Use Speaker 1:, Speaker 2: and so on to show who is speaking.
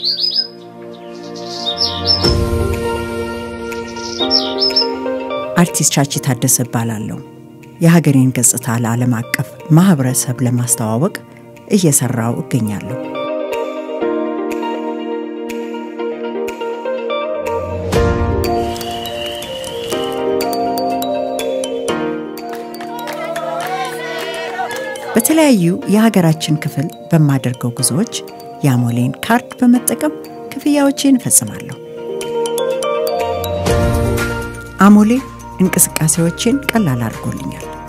Speaker 1: አርቲስት ቻቺ ታደሰ እባላለሁ። የሀገሬን ገጽታ ለዓለም አቀፍ ማህበረሰብ ለማስተዋወቅ እየሰራው እገኛለሁ። በተለያዩ የሀገራችን ክፍል በማደርገው ጉዞዎች የአሞሌን ካርድ በመጠቀም ክፍያዎቼን እፈጽማለሁ። አሞሌ እንቅስቃሴዎቼን ቀላል አድርጎልኛል።